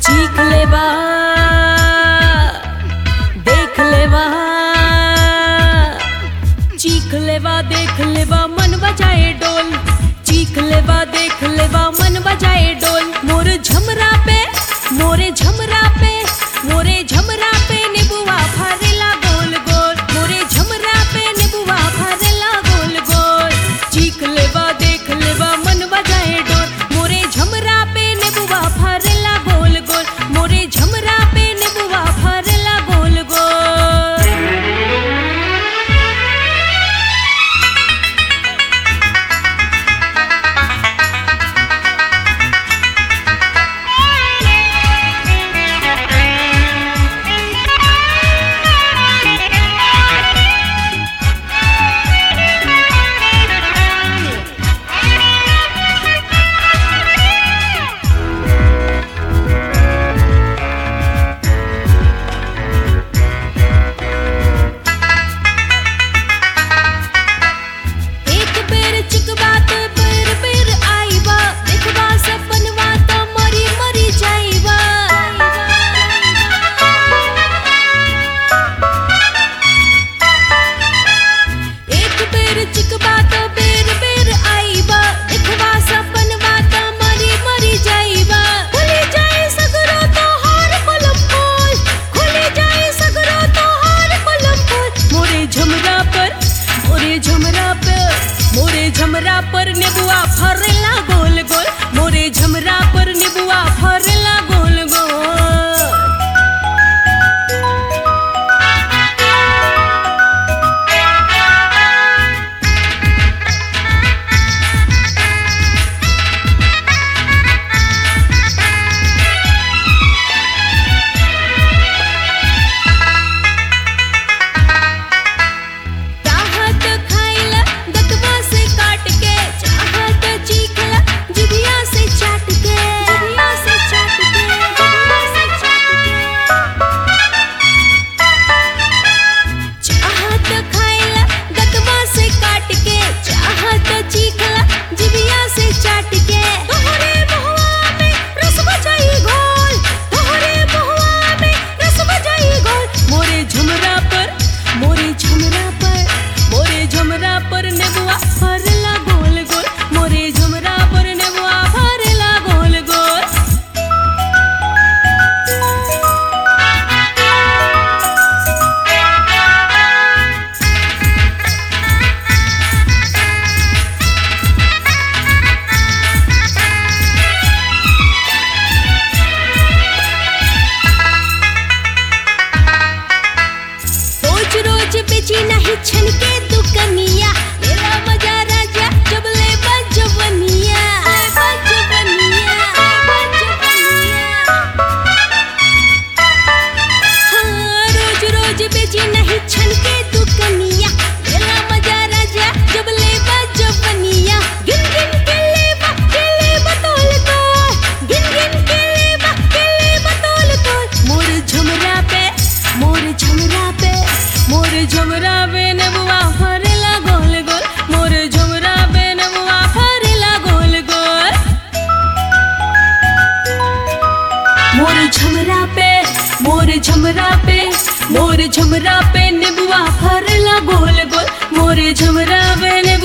चीख लेवा देख लेवा चीख लेवा देख लेवा मन बजाए डोल चीख लेवा देख लेवा मन बजाए डोल मोर झमरा पे मोरे झमरा पे मोरे झमरा पे निबुआ फरेला गोल गोल मोरे झमरा पे निबुआ फरेला गोल गोल चीख लेवा देख लेवा मन बजाए डोल मोरे झमरा पे निबुआ फरेला गोल गोल मोरे झमरा पे निबुआ फरेला गोल गोल एक बेर चिकवा तो बेर बेर आईबा देखबा सपनवा तो मरी मरी जाईबा एक बेर चिकवा तो बेर बेर आईबा देखबा सपनवा तो मरी मरी जाईबा खुली जाए सगरो तो हार कलम खोल खुली जाए सगरो तो हार कलम खोल मोरे झमरा पर मोरे झमरा पर मोरे झमरा पर नेबुआ फरेला गोल गोल मोरे झमरा पर नेबुआ फरेला गोल गोल चाहत खाइला दतवा से काट के चाहत चीखला जिभिया से चाट के जिभिया से चाट के जिभिया से चाट के चाहत खाइला दतवा से काट के चाहत चीखला जिभिया से चाट के तोहरे बहुआ में रस बजाई घोल तोहरे बहुआ में रस बजाई घोल मोरे झुमरा पर मोरे झुमरा पर मोरे झुमरा पर नेबुआ फरला गोल गोल मोरे झुमरा पर नेबुआ फरला गोल गोल रोज रोज बेची नहीं छन के दुकनिया मेरा मजा राजा जब ले बजवनिया बजवनिया बजवनिया हाँ रोज रोज बेची नहीं छन के दुकनिया मेरा मजा राजा जब ले बजवनिया गिन गिन के ले बा के ले बतौल तो गिन गिन के ले बा के ले बतौल तो मोर झमरा पे मोर झमरा पे मोर झमरा पे नेबुआ फरेला गोल गोल मोर झमरा पे नेबुआ फरेला गोल गोल मोर झमरा पे मोर झमरा पे मोर झमरा पे नेबुआ फरेला गोल गोल मोर झमरा पे